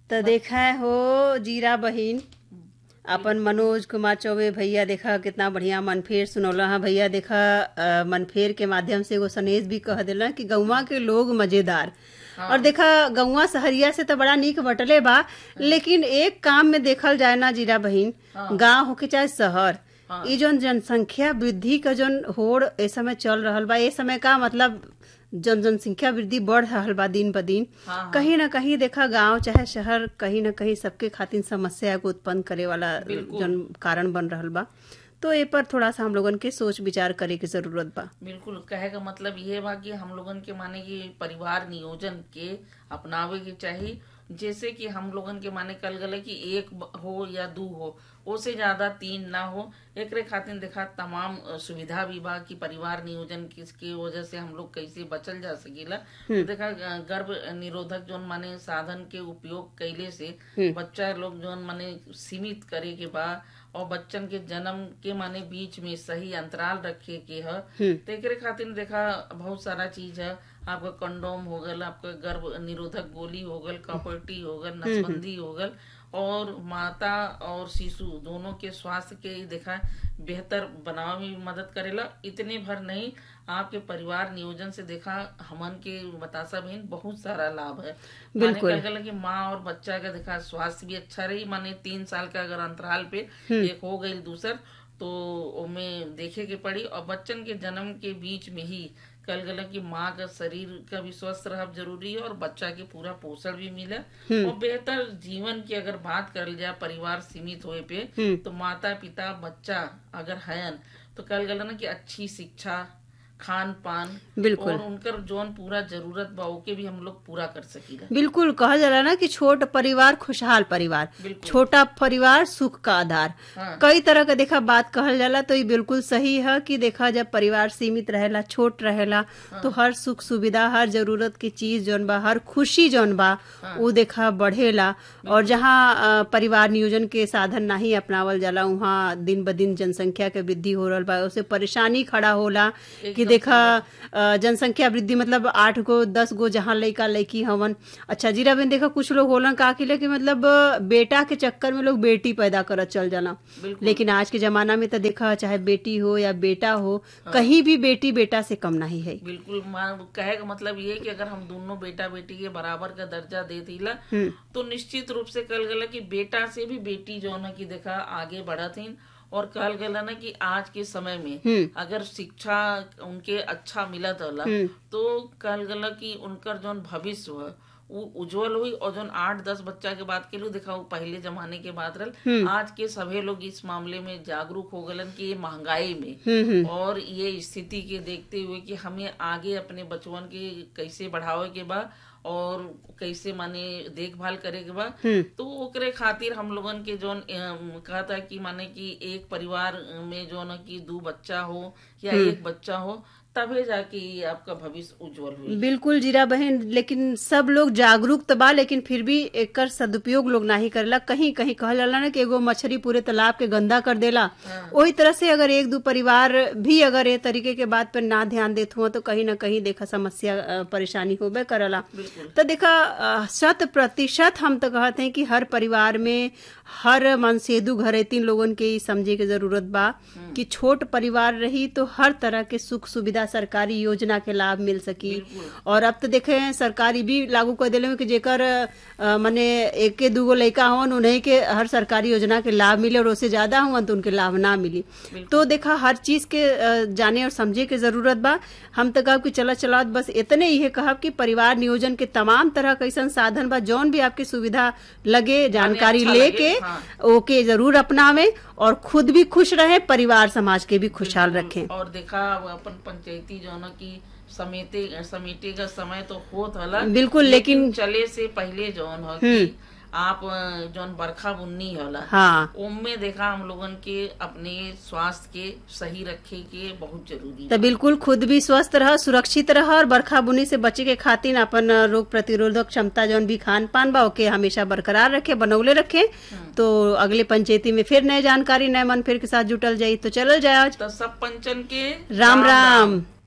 तो देखा है हो जीरा बहिन अपन मनोज कुमार चौबे भैया देखा कितना बढ़िया मनफेर सुनौला है भैया देखा अ, मनफेर के माध्यम से एगो सनेश भी कह दिला कि गौवा के लोग मजेदार और देखा गौवा सहरिया से तो बड़ा नीक बटले बा लेकिन एक काम में देखल जाए ना जीरा बहिन गांव होके चाहे शहर ई जोन जनसंख्या वृद्धि का जोन होड़ ए समय चल रहल बा ए समय का मतलब जन जनसंख्या वृद्धि बढ़ रहल बा दिन ब दिन कहीं ना कहीं देखा गांव चाहे शहर कहीं ना कहीं सबके खातिर समस्या को उत्पन्न करे वाला जन कारण बन रहल बा तो ए पर थोड़ा सा हम लोगन के सोच विचार करे के जरूरत बा बिल्कुल कहे का मतलब ये बा कि हम लोगन के माने कि परिवार नियोजन के अपनावे के चाहिए जैसे कि हम लोगन के माने कल गले कि एक ब- हो या दू हो ओसे ज्यादा तीन ना हो एकरे खातिर देखा तमाम अ, सुविधा भी बा कि परिवार नियोजन किसके वजह से हम लोग कैसे बचल जा सकेला तो देखा अ, गर्भ निरोधक जोन माने साधन के उपयोग कैले से बच्चा लोग जोन माने सीमित करे के बा और बच्चन के जन्म के माने बीच में सही अंतराल रखे के ह तो एकरे खातिर देखा बहुत सारा चीज है आपका कंडोम हो गल आपका गर्भ निरोधक गोली हो गल कॉपर्टी हो गल नसबंदी हो गल और माता और शिशु दोनों के स्वास्थ्य के ही देखा बेहतर बनावे में भी मदद करेला इतने भर नहीं आपके परिवार नियोजन से देखा हमन के बतासा बहन बहुत सारा लाभ है बिल्कुल। माने कहल कि माँ और बच्चा का देखा स्वास्थ्य भी अच्छा रही माने तीन साल का अगर अंतराल पे एक हो गई दूसर तो ओमे देखे के पड़ी और बच्चन के जन्म के बीच में ही कल गला कि माँ का शरीर का भी स्वस्थ रहब जरूरी है और बच्चा के पूरा पोषण भी मिले और बेहतर जीवन की अगर बात करल जाए परिवार सीमित होए पे तो माता पिता बच्चा अगर हयन तो कल गला ना कि अच्छी शिक्षा खान पान बिल्कुल। और उनकर जोन पूरा जरूरत बा ओके भी हम लोग पूरा कर सकीला बिल्कुल कहा जाला ना कि छोट परिवार खुशहाल परिवार छोटा परिवार सुख का आधार हाँ। कई तरह का देखा बात कहल जाला तो ये बिल्कुल सही है कि देखा जब परिवार सीमित रहेला छोट रहेला तो हर सुख सुविधा हर जरूरत की चीज जौन बा हर खुशी जौन बा वो देखा बढ़ेला और जहाँ अ, परिवार नियोजन के साधन नहीं अपनावल जाला वहाँ दिन ब दिन जनसंख्या के वृद्धि हो रहल बा उसे परेशानी खड़ा होला कि देखा अ, जनसंख्या वृद्धि मतलब आठ गो दस गो जहाँ लइका लइकी हवन अच्छा जीरा बहन देखा कुछ लोग होलन का कि कि मतलब अ, बेटा के चक्कर में लोग बेटी पैदा करत चल जाला लेकिन आज के जमाना में तो देखा चाहे बेटी हो या बेटा हो कहीं भी बेटी बेटा से कम नहीं है बिल्कुल मान- कहे का मतलब ये है कि अगर हम दोनों बेटा बेटी के बराबर का दर्जा दे दिला तो निश्चित रूप से कल गला कि बेटा से भी बेटी जो है कि देखा आगे बढ़त हन और कहल गला ना कि आज के समय में अगर शिक्षा उनके अच्छा मिलत होला तो कहल गला कि उनकर जोन भविष्य है वो उज्जवल हुई और जोन आठ दस बच्चा के बात के लिए देखा वो पहले जमाने के बात रहल आज के सभी लोग इस मामले में जागरूक हो गलन कि ये महंगाई में और ये स्थिति के देखते हुए कि हमें आगे अपने बचवन के कैसे बढ़ावे के बा और कैसे माने देखभाल करे के बा तो ओकरे खातिर हम लोगन के जोन अम, कहता है कि माने कि एक परिवार में जो न कि दो बच्चा हो या एक बच्चा हो तबे जाके ये आपका भविष्य उज्जवल हुई बिल्कुल जीरा बहन लेकिन सब लोग जागरूक तो बा लेकिन फिर भी एकर सदुपयोग लोग नहीं करेला कहीं कहीं कहल जाला ना कि एगो मछली पूरे तालाब के गंदा कर देला वही तरह से अगर एक दो परिवार भी अगर ये तरीके के बात पर ना ध्यान देत हुआ तो कहीं ना कहीं देखा समस्या अ, परेशानी होबे करला तो देखा अ, शत प्रतिशत हम तो कहते हैं कि हर परिवार में हर मनसेदु घरे तीन लोगन के ई समझे के जरूरत बा कि छोट परिवार रही तो हर तरह के सुख सुविधा सरकारी योजना के लाभ मिल सकी और अब तो देखे हैं सरकारी भी लागू कर दिले कि जेकर अ, मने एके दूगो लड़का होन उन्हें के हर सरकारी योजना के लाभ मिले और उससे ज्यादा हुआ तो उनके लाभ ना मिली तो देखा हर चीज के अ, जाने और समझे के जरूरत बा हम तो कहब कि चला चला बस इतने ही कहब कि परिवार नियोजन के तमाम तरह कैसन साधन बा जौन भी आपकी सुविधा लगे जानकारी अच्छा लेके लगे, हाँ। ओके जरूर अपनावे और खुद भी खुश रहे परिवार समाज के भी खुशहाल रखें और देखा अब अपन पंचायती जो न की समेटे समेटे का समय तो होत होला बिल्कुल, लेकिन- चले से पहले जौन हो कि आप अ, जौन बरखा बुन्नी होला हाँ उनमें देखा हम लोगन के अपने स्वास्थ्य के सही रखे के बहुत जरूरी तो बिल्कुल खुद भी स्वस्थ रह सुरक्षित रह और बरखा बुनी से बचे के खातिर अपन रोग प्रतिरोधक क्षमता जौन भी खान पान बा ओके हमेशा बरकरार रखे बनौले रखे तो अगले पंचायती में फिर नए जानकारी नए मन फिर के साथ जुटल जाई तो चलल जाए आज तो सब पंचन के राम राम